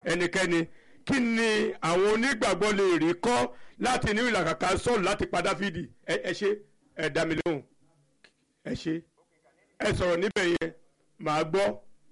ẹnikẹ́ni kí ni àwọn onígbàgbọ́ lè rí kọ́ láti ní ìlàkàkà sọ́ọ̀lù láti pa dáfídì ẹ ẹ ṣe ẹ dá mi lóhùn ẹ ṣe ẹ sọ̀rọ̀ níbẹ̀ yẹn màá gbọ́.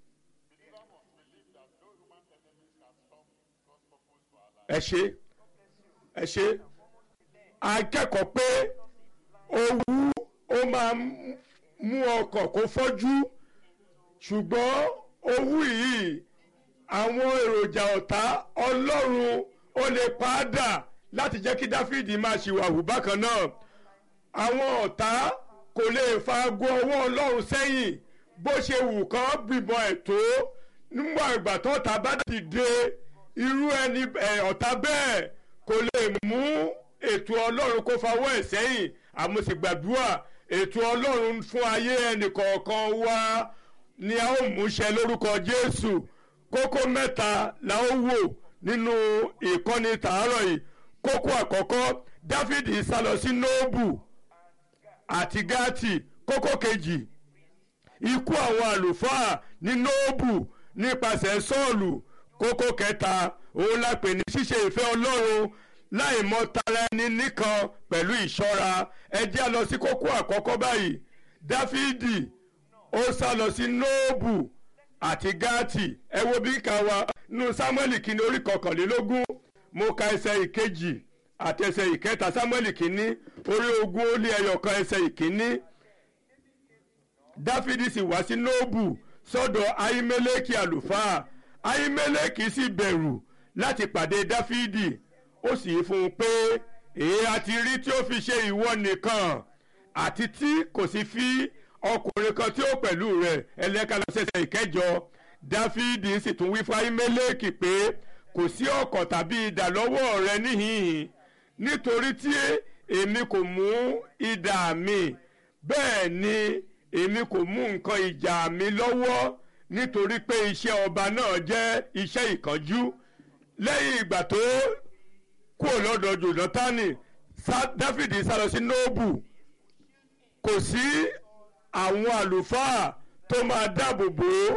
ẹ ṣe ẹ ṣe akẹ́kọ̀ọ́ pé owú ó máa mú ọkàn kó fọ́jú ṣùgbọ́n owú yìí àwọn èròjà ọ̀tá ọlọ́run ó lè padà láti jẹ́ kí dáfídì máa ṣìwàhù bákan náà àwọn ọ̀tá kò lè fagbó ọwọ́ ọlọ́run sẹ́yìn bó ṣe wù kán gbìbọn ẹ̀ tó nígbà ìgbà tó ọ̀tá bá dìde irú ẹni ọ̀tá bẹ́ẹ̀ kò lè mú ètò ọlọ́run kó fawọ́ ẹ̀ sẹ́yìn àmúṣègbàdúrà ètò ọlọ́run fún ayé ẹnìkọ̀ọ̀kan wa ni a ó múṣẹ lórúkọ jésù kókó mẹ́ta la ó wò nínú ìkọ́ni tàárọ̀ yìí kókó àkọ́kọ́ dáfídì sálọ sí nóòbù àti gáàtì kókó kejì ikú àwọn àlùfáà ní nóòbù nípasẹ̀ sọ́ọ̀lù kókó kẹta òun la pè ní ṣíṣe ìfẹ́ ọlọ́run láì mọ tara ẹni nìkan pẹ̀lú ìṣọ́ra ẹ jẹ́ a lọ sí kókó àkọ́kọ́ báyìí dáfídì ó sá lọ sí nóòbù àti gáàtì ẹ wo bí ká wa nínú sámúẹ́lì kìíní orí kọkànlélógún mo ka ẹsẹ̀ ìkejì àti ẹsẹ̀ ìkẹta sámúẹ́lì kìíní orí ogún ó lé ẹyọ kan ẹsẹ̀ ìkíní dáfídì sì wá sí nóòbù sọ́dọ̀ ahimeleki àlùfáà ahimeleki sì bẹ̀rù láti pàdé dáfídì ó sì fún un pé èé àti rí tí ó fi ṣe ìwọ nìkan àti tí kò sì fi ọkùnrin kan tí ó pẹ̀lú rẹ̀ ẹlẹ́ka lọ sẹ́sẹ̀ ìkẹjọ dáfídì sì tún wí fún ahimeleki pé kò sí ọ̀kọ̀ tàbí idà lọ́wọ́ rẹ níhìn-ín nítorí tí èmi kò mú idà mi bẹ́ẹ̀ ni èmi kò mú nǹkan ìjà mi lọ́wọ́ nítorí pé iṣẹ́ ọba náà jẹ́ iṣẹ́ ìkánjú lẹ́yìn ìgbà tó kúrò lọ́dọ̀ jòdọ́tánì dáfídì sá lọ sí nóòbù kò sí àwọn àlùfáà tó máa dáàbò bò ó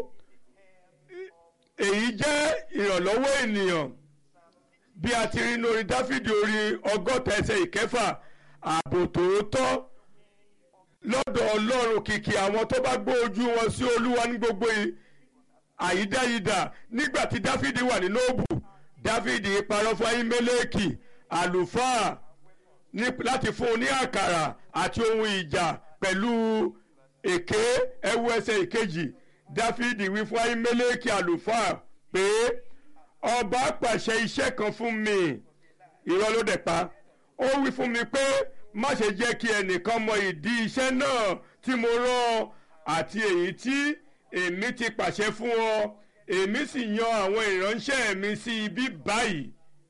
èyí jẹ́ ìrànlọ́wọ́ ènìyàn bí a ti rí lórí dáfídì orí ọgọ́ta ẹsẹ̀ ìkẹfà ààbò tòótọ́ lọ́dọ̀ ọlọ́run kìkì àwọn tó bá gbé ojú wọn sí olúwa ní gbogbo àyídáyidà nígbà tí dáfídì wà ní nóòbù dáfídì parọ́ fún ahimeleki àlùfáà láti fún un ní àkàrà àti ohun ìjà pẹ̀lú èké ẹwu ẹsẹ̀ ìkejì dáfídì wí fún ahimeleki àlùfáà pé ọba pàṣẹ iṣẹ́ kan fún mi irọ́ ló dẹ̀ pa ó wí fún mi pé má ṣe jẹ́ kí ẹnìkan mọ ìdí iṣẹ́ náà tí mo rán àti èyí tí èmi ti pàṣẹ fún ọ èmi sì yan àwọn ìránṣẹ́ mi sí ibi báyìí.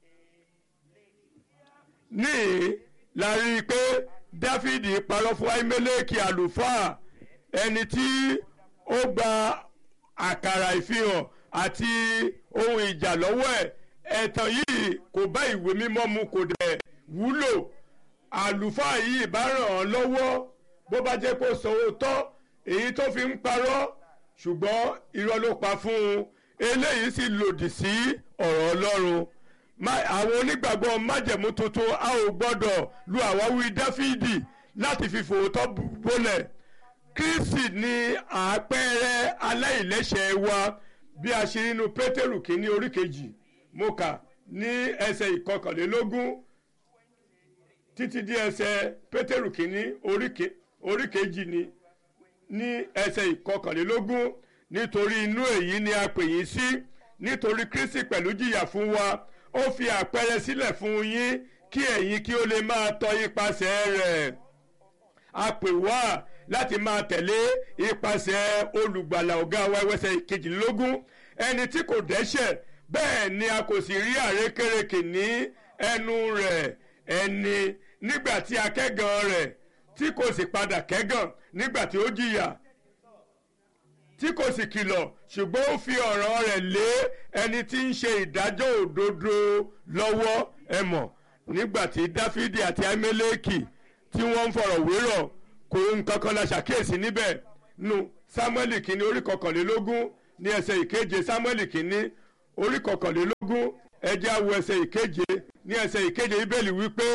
ní la rí i pé dáfídì parọ́ fún ahimeleki àlùfáà ẹni tí ó gba àkàrà ìfihàn àti ohun ìjà lọ́wọ́ ẹ̀ ẹ̀tàn yìí kò bá ìwé mímọ́ mu kò dẹ̀ wúlò àlùfáà yìí bá ràn án lọ́wọ́ bó bá jẹ́ kó sọ òótọ́ èyí tó fi ń parọ́ ṣùgbọ́n irọ́ ló pa fún un eléyìí sì lòdì sí ọ̀rọ̀ ọlọ́run àwọn onígbàgbọ́ májẹ̀mú tuntun a ò gbọ́dọ̀ lu àwáwí dáfídì láti fi fòótọ́ bólẹ̀ kristi ni àpẹẹrẹ aláìlẹ́ṣẹ̀ wa bí a ṣe nínú pétérù kínní orí kejì mo kà ní ẹsẹ̀ ìkọkànlélógún títí di ẹsẹ̀ pétérù kínní orí kejì ni ní ẹsẹ̀ ìkọkànlélógún nítorí inú èyí ni a pè yín sí nítorí kristi pẹ̀lú jìyà fún wa ó fi àpẹẹrẹ sílẹ̀ fún yín kí ẹ̀yin kí ó lè máa tọ ipasẹ̀ rẹ̀ a pè wá láti máa tẹ̀lé ipasẹ̀ olùgbàlà ọ̀gá wa ẹwẹ́sẹ̀ kejìlélógún ẹni tí kò dẹ́ṣẹ̀ bẹ́ẹ̀ ni a kò sì rí àrékérekè ní ẹnu rẹ̀ ẹni nígbà tí a kẹ́gàn rẹ̀ tí kò sì padà kẹ́gàn nígbà tí ó jìyà tí kò sì kìlọ̀ ṣùgbọ́n ó fi ọ̀rọ̀ rẹ̀ lé ẹni tí ń ṣe ìdájọ́ òdodo lọ́wọ́ ẹ mọ̀ nígbà tí dáfídì àti ahimeleki tí wọ́n ń fọ̀rọ̀ wérọ̀ kò nǹkan kan la ṣàkíyèsí níbẹ̀ nu sámúẹ́lì kìíní orí kọkànlélógún ní ẹsẹ̀ ìkeje sámúẹ́lì kìíní orí kọkànlélógún ẹjẹ́ àwọ̀ ẹsẹ̀ ìkeje ní ẹsẹ̀ ìkeje bíbélì wípé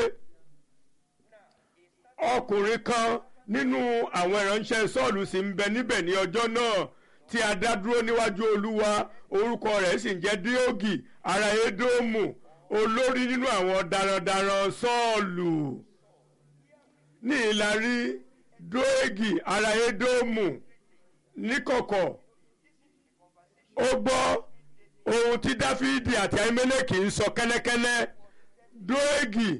ọkùnrin kan nínú àwọn ìránṣẹ́ sọ́ọ̀lù sì ń bẹ níbẹ̀ ní ọjọ́ náà tí a dá dúró níwájú olúwa orúkọ rẹ̀ sì ń jẹ́ díógì ará édómù olórí nínú àwọn darandaran sọ́ọ̀lù ní ìlàrí dóégì ará édómù níkọ̀kọ̀ ó gbọ́ ohun tí dáfídì àti ahimeleki ń sọ kẹ́lẹ́kẹ́lẹ́ dóégì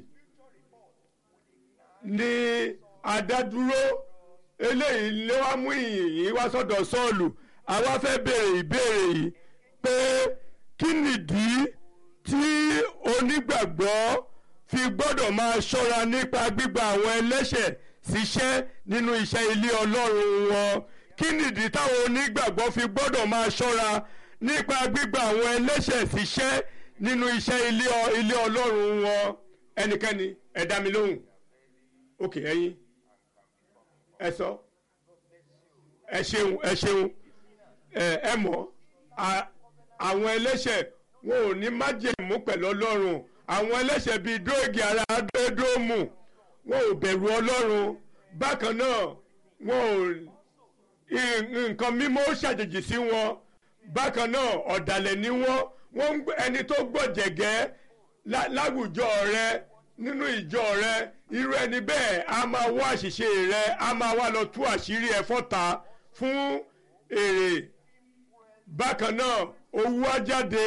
ní adádúró eléyìí ló wá mú ìyìn wá sọ́dọ̀ sọ́ọ̀lù àwa fẹ́ béèrè ìbéèrè yìí pé kí nìdí tí onígbàgbọ́ fi gbọ́dọ̀ máa ṣọ́ra nípa gbígba àwọn ẹlẹ́ṣẹ̀ síṣẹ́ nínú iṣẹ́ ilé ọlọ́run wọn kí nìdí táwọn onígbàgbọ́ fi gbọ́dọ̀ máa ṣọ́ra nípa gbígba àwọn ẹlẹ́ṣẹ̀ síṣẹ́ nínú iṣẹ́ ilé ilé ọlọ́run wọn ẹnikẹ́ni ẹ dá mi lóhùn òkè ẹ̀yin ẹ sọ ẹ ṣeun ẹ ṣeun ẹ ẹ mọ̀ àwọn ẹlẹ́ṣẹ̀ wọn ò ní májèmú pẹ̀lú ọlọ́run àwọn ẹlẹ́ṣẹ̀ bíi dóògì ara dóòmù wọn ò bẹ̀rù ọlọ́run bákan náà wọn ò nǹkan mímọ́ ṣàjèjì sí wọn bákan náà ọ̀dàlẹ̀ ni wọ́n wọ́n ẹni tó gbọ̀jẹ̀gẹ́ láwùjọ rẹ nínú ìjọ rẹ irú ẹni bẹ́ẹ̀ a máa wá àṣìṣe rẹ a máa wá lọ tú àṣírí ẹ fọ́ta fún èrè bákan náà owó á jáde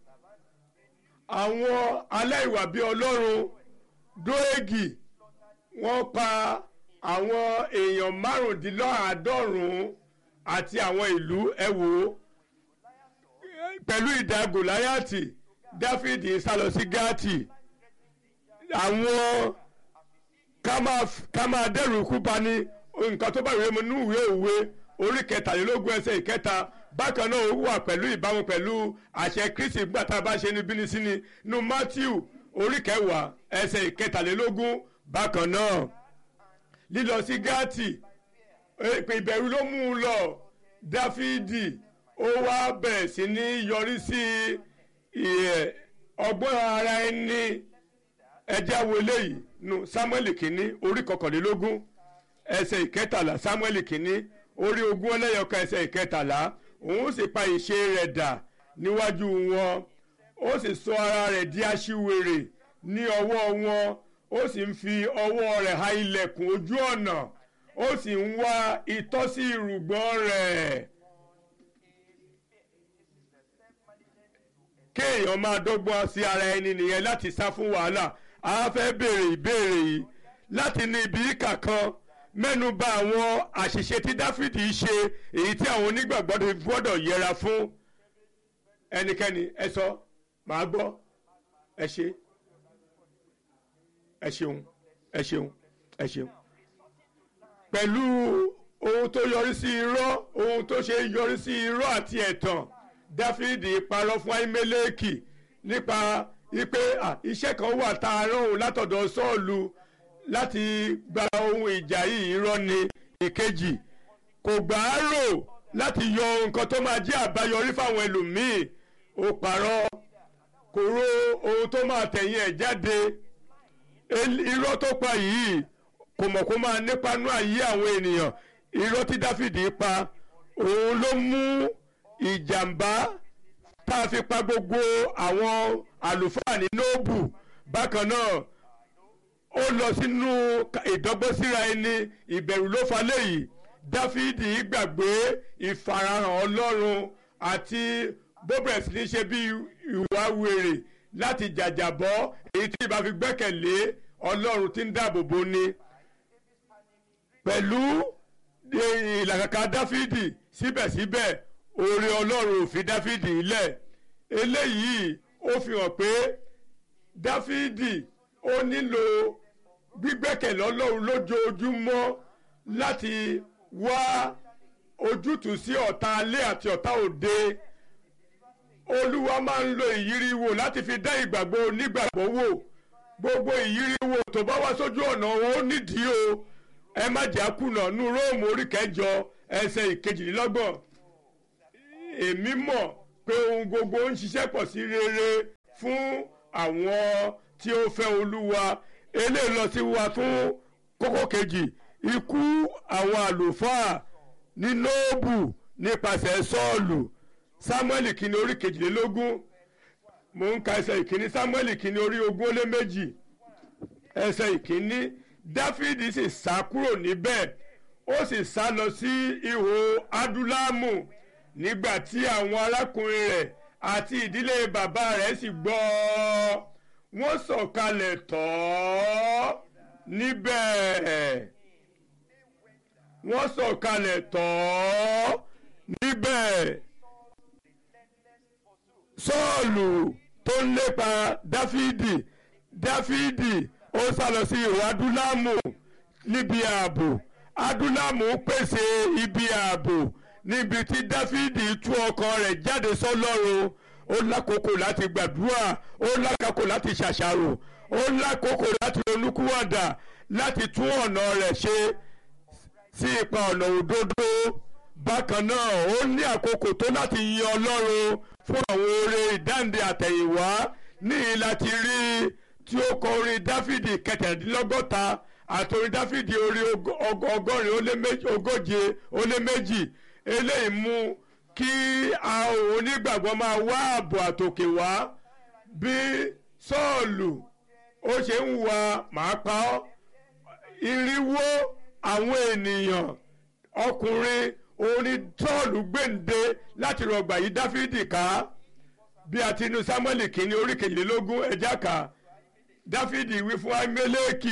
àwọn aláìwà bíi ọlọ́run dóègì wọ́n pa àwọn èèyàn márùndínláàádọ́rùn-ún àti àwọn ìlú ẹ wò ó pẹ̀lú ìdá gòláyàtì dáfídì sálọ sí gáàtì àwọn ká máa dẹ́rù ikú pa ní nǹkan tó bá ìwé mu nínú ìwé òwe orí kẹtàlélógún ẹsẹ̀ ìkẹta bákan náà ó wà pẹ̀lú ìbámu pẹ̀lú àṣẹ kristi nígbà tá a bá ṣe ní bínísíní nu matthew orí kẹwàá ẹsẹ̀ ìkẹtàlélógún bákan náà lílọ sí gáàtì ìbẹ̀rù ló mú un lọ dáfídì ó wá bẹ̀rẹ̀ sí ní yọrí sí ọgbọ́n ara ẹni ẹjẹ́ wo eléyìí nu samuel kìíní orí kọkànlélógún ẹsẹ̀ ìkẹtàlá samuel kìíní orí ogún ẹlẹ́yọkan ẹsẹ̀ ìkẹtàlá òun sì pa ìṣe rẹ̀ dà níwájú wọn ó sì sọ ara rẹ̀ di aṣiwèrè ní ọwọ́ wọn ó sì ń fi ọwọ́ rẹ̀ ha ilẹ̀kùn ojú ọ̀nà ó sì ń wá ìtọ́sí irùngbọ̀n rẹ̀. kéèyàn máa dọ́gbọ́n sí ara ẹni nìyẹn láti sá fún wàhálà a fẹ́ béèrè ìbéèrè yìí láti ní ibi ìkà kan mẹ́nu bà àwọn àṣìṣe tí dáfídì ṣe èyí tí àwọn onígbàgbọ́ ti gbọ́dọ̀ yẹra fún ẹnikẹ́ni ẹ sọ màá gbọ́ ẹ ṣe ẹ ṣeun ẹ ṣeun ẹ ṣeun pẹ̀lú ohun tó yọrí sí irọ́ ohun tó ṣe yọrí sí irọ́ àti ẹ̀tàn dáfídì parọ́ fún ahimeleki nípa wípé iṣẹ́ kan wà tá a rán òun látọ̀dọ̀ sọ́ọ̀lù láti gba ohun ìjà yìí irọ́ ni ìkejì kò gbà á rò láti yọ nǹkan tó máa jẹ́ àbáyọrí fáwọn ẹlòmíì ó parọ́ kò ro ohun tó máa tẹ̀yìn ẹ̀ jáde irọ́ tó pa yìí kò mọ̀ kó máa nípanú àyè àwọn ènìyàn irọ́ tí dáfídì pa òun ló mú ìjàmbá tá a fi pa gbogbo àwọn àlùfáà ní nóòbù bákan náà ó lọ sínú ìdọ́gbọ́síra ẹni ìbẹ̀rù ló fa léyìí dáfídì gbàgbé ìfarahàn ọlọ́run àti bóbẹ̀rẹ̀ ní ṣe bí ìwà wèrè láti jàjàbọ́ èyí tí ìbá fi gbẹ́kẹ̀lé ọlọ́run tí ń dáàbò bò ni pẹ̀lú ìlàkàkà dáfídì síbẹ̀síbẹ̀ oore ọlọ́run ò fi dáfídì lẹ̀ eléyìí ó fi hàn pé dáfídì ó nílò gbígbẹ́kẹ̀lé ọlọ́run lójoojúmọ́ láti wá ojútùú sí ọ̀tá alé àti ọ̀tá òde olúwa máa ń lo ìyíríwò láti fi dá ìgbàgbọ́ onígbàgbọ́ wò gbogbo ìyíríwò tó bá wá sójú ọ̀nà wọn ó nídìí o ẹ má jẹ́ àkùnà nú róòmù orí kẹjọ ẹsẹ̀ ìkejìlélọ́gbọ̀n èmi mọ̀ pé ohun gbogbo ń ṣiṣẹ́ pọ̀ sí rere fún àwọn tí ó fẹ́ olúwa eléyìí lọ sí wa fún kókó kejì ikú àwọn àlùfáà ní nóòbù nípasẹ̀ sọ́ọ̀lù sámúẹ́lì kìíní orí kejìlélógún mò ń ka ẹsẹ̀ ìkíní sámúẹ́lì kìíní orí ogún ó lé méjì ẹsẹ̀ ìkíní dáfídì sì sá kúrò níbẹ̀ ó sì sá lọ sí ihò adúlámù nígbà tí àwọn arákùnrin rẹ̀ àti ìdílé bàbá rẹ̀ sì gbọ́ wọ́n sọ̀kalẹ̀ tọ̀ ọ́ níbẹ̀ wọ́n sọ̀kalẹ̀ tọ̀ ọ́ níbẹ̀ sọ́ọ̀lù tó ń lépa dáfídì dáfídì ó sá lọ sí ìwà adúlámù níbi ààbò adúlámù pèsè ibi ààbò níbi tí dáfídì tú ọkàn rẹ̀ jáde sọ́lọ́run ó lákòókò láti gbàdúrà ó lákòókò láti ṣàṣàrò ó lákòókò láti ronúkúwàdà láti tún ọ̀nà rẹ̀ ṣe sí ipa ọ̀nà òdodo bákan náà ó ní àkókò tó láti yin ọlọ́run fún àwọn oore ìdáǹdè àtẹ̀yìnwá níyì láti rí tí ó kọ orin dáfídì kẹtàdínlọ́gọ́ta àti orin dáfídì orí ọgọ́rin ogóje ó lé méjì eléyìí mú kí àwọn onígbàgbọ́ máa wá ààbò àtòkè wá bí sọ́ọ̀lù ó ṣe ń wà máa pa ọ́ irinwó àwọn ènìyàn ọkùnrin orin sọ́ọ̀lù gbèǹde láti rọgbà yí dáfídì ká bí a ti inú sámúẹ́lì kìíní orí kejìlélógún ẹja ká dáfídì wí fún ahimeleki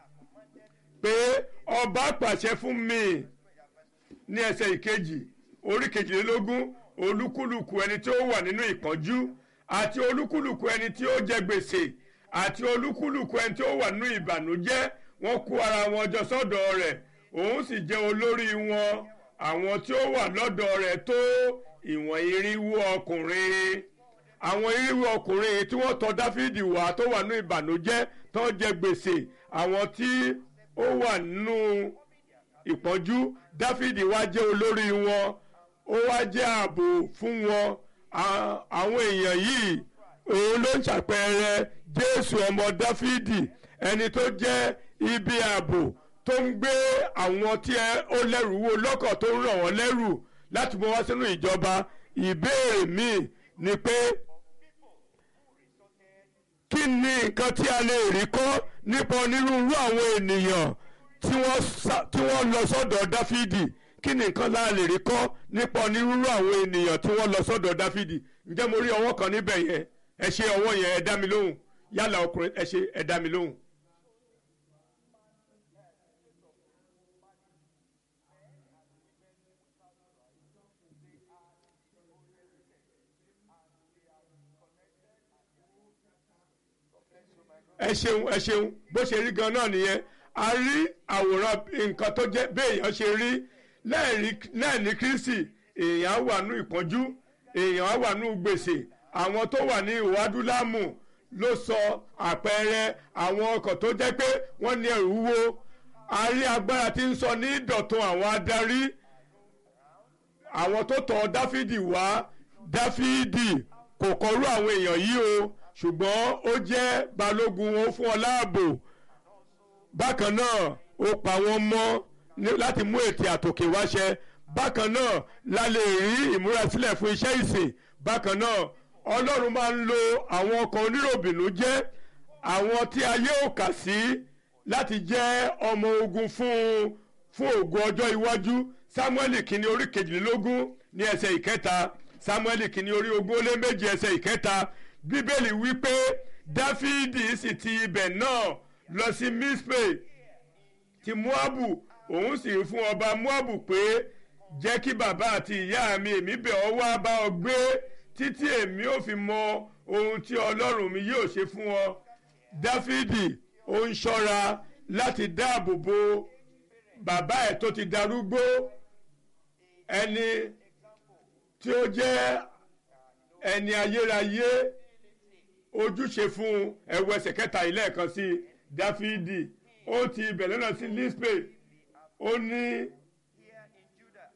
pé ọba pàṣẹ fún mi ní ẹsẹ̀ ìkejì orí kejìlélógún olúkúlùkù ẹni tí ó wà nínú ìpọ́njú àti olúkúlùkù ẹni tí ó jẹ gbèsè àti olúkúlùkù ẹni tí ó wà nínú ìbànújẹ́ wọ́n kó ara wọn jọ sọ́dọ̀ rẹ̀ òun sì jẹ́ olórí wọn àwọn tí ó wà lọ́dọ̀ rẹ̀ tó ìwọ̀n irinwó ọkùnrin àwọn irinwó ọkùnrin tí wọ́n tọ̀ dáfídì wá tó wà nínú ìbànújẹ́ tó jẹ gbèsè àwọn tí ó wà nínú ìpọ́njú dáfídì wá jẹ́ olórí wọn ó wá jẹ́ ààbò fún wọn àwọn èèyàn yìí òun ló ń ṣàpẹẹrẹ jésù ọmọ dáfídì ẹni tó jẹ́ ibi ààbò tó ń gbé àwọn tí ó lẹ́rù wo lọ́kàn tó ń ràn wọ́n lẹ́rù láti mú wá sínú ìjọba ìbéèrè míì ni pé kí ni nǹkan tí a lè rí kọ́ nípa onírúurú àwọn ènìyàn tí wọ́n lọ sọ́dọ̀ dáfídì kí ni nǹkan láà lè rí kọ́ nípa onírúurú àwọn ènìyàn tí wọ́n lọ sọ́dọ̀ dáfídì ǹjẹ́ mo rí ọwọ́ kan níbẹ̀ yẹn ẹ ṣe ọwọ́ yẹn ẹ dá mi lóhùn yálà ọkùnrin ẹ ṣe ẹ dá mi lóhùn. ẹ ṣeun ẹ ṣeun bó ṣe rí gan náà nìyẹn a rí àwòrán nǹkan tó jẹ́ béèyàn ṣe rí lẹ́ẹ̀ní kristi èèyàn wà nú ìpọ́njú èèyàn wà nú gbèsè àwọn tó wà ní ìwádúlámù ló sọ àpẹẹrẹ àwọn ọkọ̀ tó jẹ́ pé wọ́n ní ẹrù wúwo a rí agbára tí ń sọ ní ìdọ̀tun àwọn adarí àwọn tó tọ̀ dáfídì wá dáfídì kò kọrú àwọn èèyàn yìí o ṣùgbọ́n ó jẹ́ balógun wọn fún ọ láàbò bákan náà ó pa wọ́n mọ́ láti mú ètè àtòkè wáṣẹ bákan náà la lè rí ìmúrasílẹ̀ fún iṣẹ́ ìsìn bákan náà ọlọ́run máa ń lo àwọn ọkọ̀ oníròbìnú jẹ́ àwọn tí ayé ò kà sí láti jẹ́ ọmọ ogun fún fún ògo ọjọ́ iwájú samuel kìíní orí kejìlélógún ní ẹsẹ̀ ìkẹta samuel kìíní orí ogún ó lé méje ẹsẹ̀ ìkẹta bíbélì wípé dáfídì sì ti ibẹ̀ náà lọ sí mispe ti moabu òun sì fún ọba moabu pé jẹ́ kí bàbá àti ìyá mi èmi bẹ̀ ọ́ wá bá ọ gbé títí èmi ò fi mọ ohun tí ọlọ́run mi yóò ṣe fún ọ dáfídì ó ń ṣọ́ra láti dáàbò bo bàbá ẹ̀ tó ti darúgbó ẹni tí ó jẹ́ ẹni ayérayé ojúṣe fún ẹwọ ẹsẹ̀ kẹta ilé ẹ̀kan sí dáfídì ó ti ibẹ̀ lọ́nà sí lispe ó ní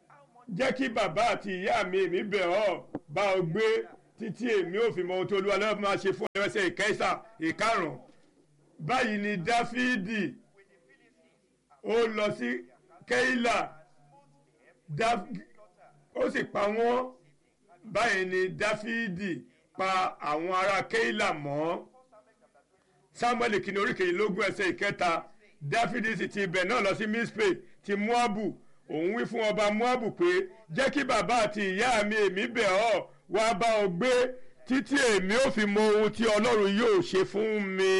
jẹ́ kí bàbá àti ìyá mi èmi bẹ̀ ọ́ bá ọ gbé títí èmi ò fi mọ ohun tó olúwa lọ́wọ́ máa ṣe fún ẹsẹ̀ ìkẹsà ìkarùn báyìí ni dáfídì ó lọ sí kéìlà ó sì pa wọ́n báyìí ni dáfídì pa àwọn ará kéìlà mọ́ samuel kìíní orí kejìlélógún ẹsẹ̀ ìkẹta dáfídì sì ti ibẹ̀ náà lọ sí mispe ti moabu òun wí fún ọba moabu pé jẹ́ kí bàbá àti ìyá mi èmi bẹ̀ ọ́ wá bá ọ gbé títí èmi ò fi mọ ohun tí ọlọ́run yóò ṣe fún mi.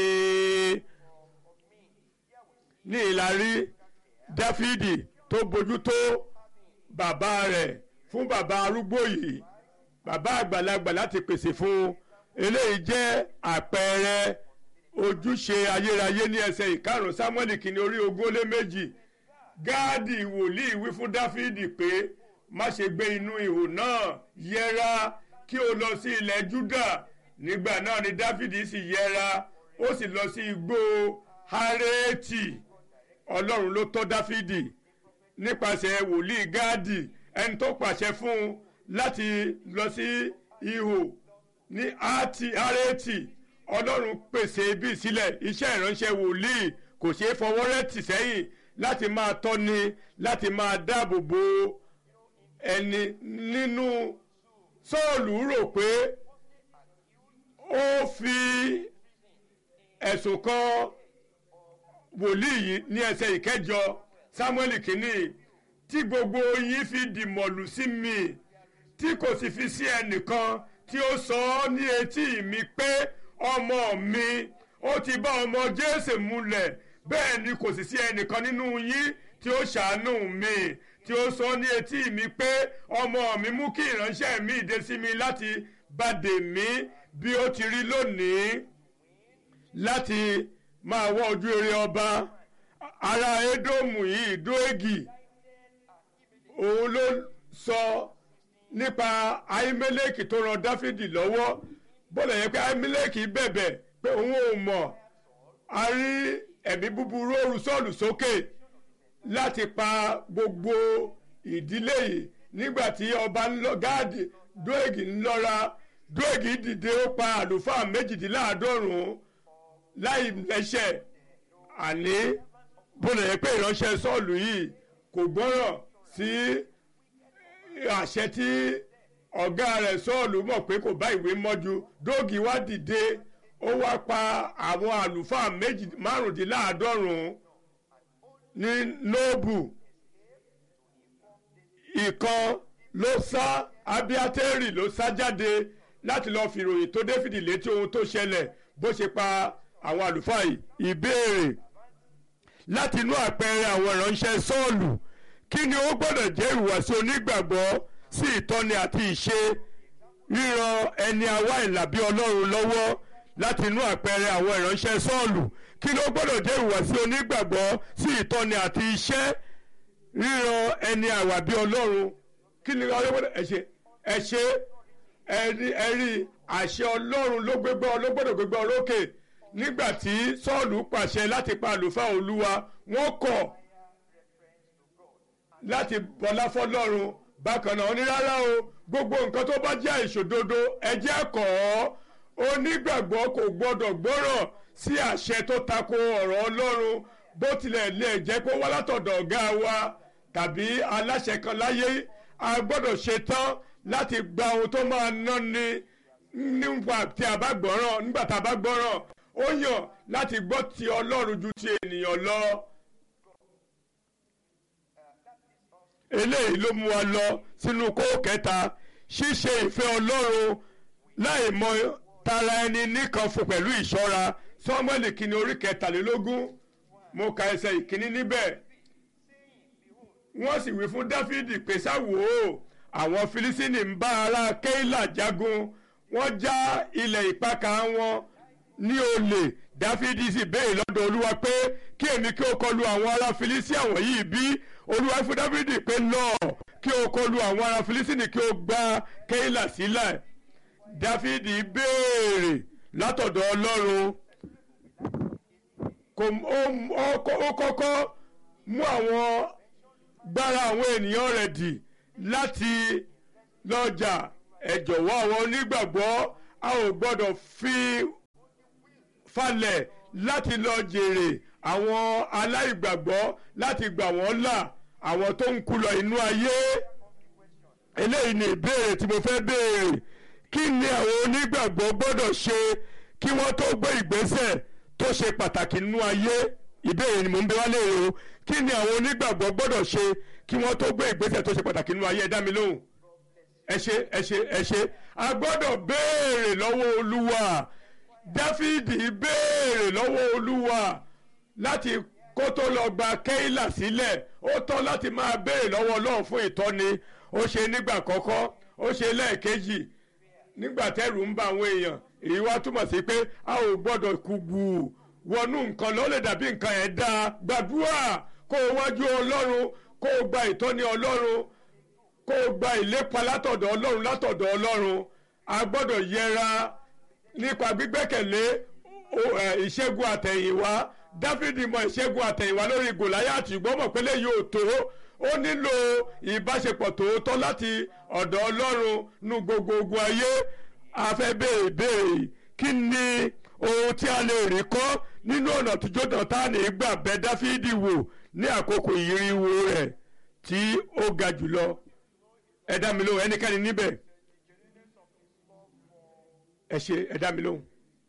ní ìlàrí dáfídì tó bójú tó bàbá rẹ̀ fún bàbá arúgbó yìí bàbá àgbàlagbà láti pèsè fún eléyìí jẹ́ àpẹẹrẹ ojúṣe ayérayé ní ẹsẹ̀ ìkarùn samuel kìíní orí ogún ó lé méjì gáàdì wòlíì wí fún dáfídì pé má ṣe gbé inú ihò náà yẹra kí o lọ sí ilẹ̀ júdà nígbà náà ni dáfídì sì yẹra ó sì lọ sí igbó háréètì ọlọ́run ló tọ́ dáfídì nípasẹ̀ wòlíì gáàdì ẹni tó pàṣẹ fún un láti lọ sí ihò ní háréètì ọlọ́run pèsè ibi sílẹ̀ iṣẹ́ ìránṣẹ́ wòlíì kò ṣeé fọwọ́ rẹ̀ tì sẹ́yìn láti máa tọ́ni láti máa dáàbò bo ẹni nínú sọ́ọ̀lù rò pé ó fi ẹ̀sùn kan wòlíì yìí ní ẹsẹ̀ ìkẹjọ samuel kìíní tí gbogbo yín fi dìmọ̀lù sí mi tí kò sì fi sí ẹnìkan tí ó sọ ọ́ ní etí mi pé ọmọ mi ó ti bá ọmọ jésè múlẹ̀ bẹ́ẹ̀ ni kò sì sí ẹnìkan nínú yín tí ó ṣàánú mi tí ó sọ ní etí mi pé ọmọ mi mú kí ìránṣẹ́ mi dé sí mi láti bàdè mí bí ó ti rí lónìí láti máa wọ ojú eré ọba ará édómù yìí dóégì òun ló sọ nípa ahimeleki tó ran dáfídì lọ́wọ́ bọ́lá yẹn pé ahimeleki bẹ̀bẹ̀ pé òun ò mọ̀ a rí ẹ̀mí búburú òru sọ́ọ̀lù sókè láti pa gbogbo ìdílé yìí nígbà tí ọba gáàdì dóègì ńlọra dóègì dìde ó pa àlùfáà méjìdínláàádọ́rùn-ún láì lẹ́sẹ̀ àní bọ́lá yẹn pé ìránṣẹ́ sọ́ọ̀lù yìí kò gbọ́ràn sí àṣẹ tí ọ̀gá rẹ̀ sọ́ọ̀lù mọ̀ pé kò bá ìwé mọ́jú dóògì wá dìde ó wá pa àwọn àlùfáà méjì márùndínláàádọ́rùn-ún ní nóòbù ìkan ló sá abiatẹ́rì ló sá jáde láti lọ́ọ́ fi ìròyìn tó dáfídì létí ohun tó ṣẹlẹ̀ bó ṣe pa àwọn àlùfáà yìí ìbéèrè láti inú àpẹẹrẹ àwọn ìránṣẹ́ sọ́ọ̀lù kí ni ó gbọ́dọ̀ jẹ́ ìhùwàsí onígbàgbọ́ sí ìtọ́ni àti ìṣe ríran ẹni àwa ìlàbí ọlọ́run lọ́wọ́ láti inú àpẹẹrẹ àwọn ìránṣẹ́ sọ́ọ̀lù kí ló gbọ́dọ̀ jẹ́ ìhùwàsí onígbàgbọ́ sí ìtọ́ni àti iṣẹ́ ríran ẹni àwàbí ọlọ́run kí ni ọlọ́gbọ́dọ̀ ẹ ṣe ẹ ṣe ẹ rí àṣẹ ọlọ́run ló gbégbá ló gbọ́dọ̀ gbégbá orókè nígbà tí sọ́ọ̀lù pàṣẹ láti pa àlùfáà olúwa wọ́n kọ̀ láti bọlá fọlọ́run bákan náà ní rárá o gbogbo nǹkan tó bá jẹ́ ìṣòdodo ẹjẹ́ kọ́ ọ́ onígbàgbọ́ kò gbọ́dọ̀ gbọ́rọ̀ sí àṣẹ tó tako ọ̀rọ̀ ọlọ́run bó tilẹ̀ lè jẹ́ pé wá látọ̀dọ̀ ọ̀gá wa tàbí aláṣẹ kan láyé a gbọ́dọ̀ ṣetán láti gba ohun tó máa ná ni nígbà tí a bá gbọ́ràn nígbà tá a bá gbọ́ràn ó yàn láti gbọ́ ti ọlọ́run ju ti ènìyàn lọ. eléyìí ló mú wa lọ sínú kó kẹta ṣíṣe ìfẹ́ ọlọ́run láì mọ tara ẹni nìkan fún pẹ̀lú ìṣọ́ra sọ́mọ́lì kìíní orí kẹtàlélógún mo ka ẹsẹ̀ ìkíní níbẹ̀ wọ́n sì wí fún dáfídì pé sáwò ó àwọn filisini ń bá ará kéìlà jagun wọ́n já ilẹ̀ ìpakà wọn ní olè dáfídì sì béèrè lọ́dọ̀ olúwa pé kí èmi kí o kọlu àwọn ará filisini àwọn yìí bí olúwa fún dáfídì pé lọ kí o kọlu àwọn ará filisini kí o gba kéìlà sílẹ̀ dáfídì béèrè látọ̀dọ̀ ọlọ́run ó kọ́kọ́ mú àwọn gbára àwọn ènìyàn rẹ̀ dì láti lọ́jà ẹ jọ̀wọ́ àwọn onígbàgbọ́ a ò gbọ́dọ̀ fi falẹ̀ láti lọ jèrè àwọn aláìgbàgbọ́ láti gbà wọ́n là àwọn tó ń kú lọ inú ayé eléyìí ni ìbéèrè tí mo fẹ́ béèrè kí ni àwọn onígbàgbọ́ gbọ́dọ̀ ṣe kí wọ́n tó gbé ìgbésẹ̀ tó ṣe pàtàkì nínú ayé ìbéèrè ni mò ń bẹ wá léèrè o kí ni àwọn onígbàgbọ́ gbọ́dọ̀ ṣe kí wọ́n tó gbé ìgbésẹ̀ tó ṣe pàtàkì nínú ayé ẹ dá mi lóhùn ẹ ṣe ẹ ṣe ẹ ṣe a gbọ́dọ̀ béèrè lọ́wọ́ olúwa dáfídì béèrè lọ́wọ́ olúwa láti kó tó lọ gba kéìlà sílẹ̀ ó tọ́ láti máa béèrè lọ́wọ́ ọlọ́run fún ìtọ́ni ó ṣe nígbà kọ́kọ́ ó ṣe lẹ́ẹ̀kejì nígbà tẹ́rù ń bá àwọn èèyàn èyí wá túmọ̀ sí pé a ò gbọ́dọ̀ kùgù wọnú nǹkan ló lè dàbí nǹkan ẹ̀ dáa gbàdúrà kó o wájú ọlọ́run kó o gba ìtọ́ni ọlọ́run kó o gba ìlépa látọ̀dọ̀ ọlọ́run látọ̀dọ̀ ọlọ́run a gbọ́dọ̀ yẹra nípa gbígbẹ́kẹ̀lé ìṣẹ́gun àtẹ̀yìnwá dáfídì mọ ìṣẹ́gun àtẹ̀yìnwá lórí gòláyàtì gbọ́mọ̀ pélé yóò tó ó nílò ìbáṣepọ̀ tòótọ́ láti ọ̀dọ̀ ọlọ́run nu gbogbo ogun ayé a fẹ́ béèrè béèrè kí ni ohun tí a lè rí kọ́ nínú ọ̀nà tí jódọ̀tánì gbà bẹ́ dáfídì wò ní àkókò ìyíríwó rẹ̀ tí ó ga jùlọ ẹ dá mi lóhùn ẹnikẹ́ni níbẹ̀ ẹ ṣe ẹ dá mi lóhùn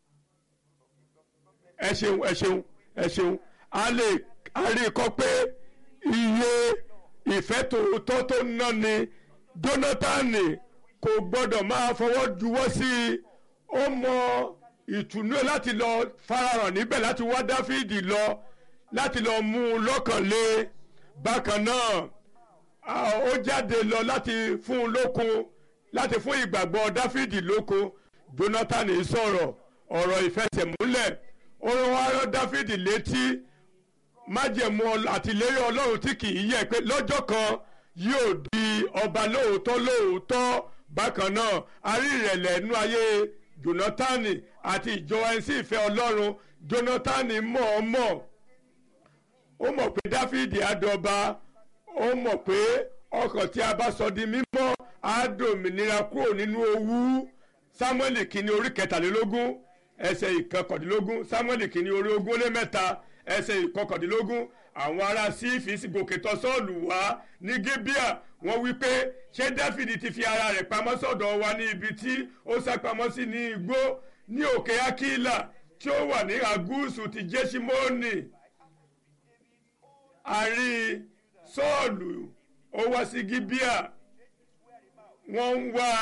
ẹ ṣeun ẹ ṣeun ẹ ṣeun a lè a rí i kọ́ pé iye ìfẹ́ tòótọ́ tó ná ni Jónátánì kò gbọ́dọ̀ máa fọwọ́ juwọ́ sí i ó mọ ìtùnú ẹ̀ láti lọ farahàn níbẹ̀ láti wá Dáfídì lọ láti lọ mú un lọ́kàn lé bákan náà ó jáde lọ láti fún un lókun láti fún ìgbàgbọ́ Dáfídì lókun Jónátánì sọ̀rọ̀ ọ̀rọ̀ ìfẹsẹ̀múlẹ̀ ó wá rán Dáfídì létí májẹ̀mú àtìlérí Ọlọ́run tí kì í yẹ̀ pé lọ́jọ́ kan yóò di ọba lóòótọ́ lóòótọ́ bákan náà a rí ìrẹ̀lẹ̀ nínú ayé Jónátánì àti ìjọ ẹni sí ìfẹ́ Ọlọ́run Jónátánì mọ̀ọ́mọ̀ ó mọ̀ pé Dáfídì àdọba ó mọ̀ pé ọkàn tí a bá sọ di mímọ́ á dòmìnira kúrò nínú owú Sámúẹ́lì kìíní orí kẹtàlélógún ẹsẹ̀ ìkọkàndínlógún Sámúẹ́lì kìíní orí ogún lé mẹ́ta ẹsẹ̀ ìkọkàndínlógún àwọn ará sífì sì gòkè tọ̀ Sọ́ọ̀lù wá ní Gíbíà wọ́n wí pé ṣé Dáfídì ti fi ara rẹ̀ pamọ́ sọ́dọ̀ wa ní ibi tí ó sá pamọ́ sí ní igbó ní òkè Akílà tí ó wà ní àgúùsù ti Jésímónì àrí Sọ́ọ̀lù ó wá sí Gíbíà wọ́n ń wá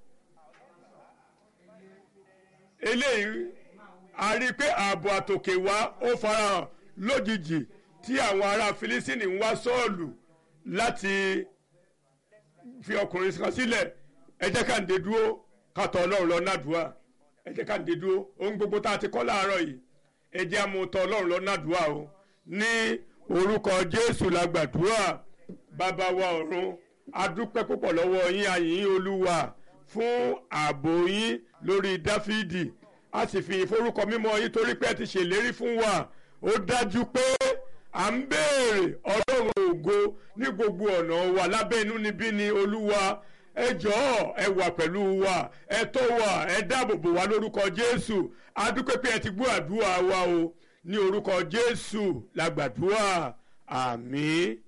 eléyìí a rí i pé ààbò àtòkè wá ó farahàn lójijì tí àwọn ará Filistíìnì ń wá Sọ́ọ̀lù láti fi ọkùnrin kan sílẹ̀ ẹ jẹ́ ká ń dé dúró ká tọ̀ Ọlọ́run lọ nádùúà ẹ jẹ́ ká ń dé dúró ohun gbogbo tá a ti kọ́ láàárọ̀ yìí ẹ jẹ́ àmú tọ̀ Ọlọ́run lọ nádùúà o ní orúkọ Jésù la gbàdúrà bàbá wa ọ̀run a dúpẹ́ púpọ̀ lọ́wọ́ yín a yìn yín Olúwa fún ààbò yín lórí Dáfídì a sì fi ìforúkọ mímọ́ yín torí pé ẹ ti ṣèlérí fún wa ó dájú pé à ń béèrè ọlọ́run ògo ní gbogbo ọ̀nà wa lábẹ́ inú níbí ni olúwa ẹ jọ̀ọ́ ẹ wà pẹ̀lú wa ẹ tó wa ẹ dáàbò bò wá lórúkọ jésù a dúpẹ́ pé ẹ ti gbọ́ àdúrà wa o ní orúkọ jésù la gbàdúrà àmín.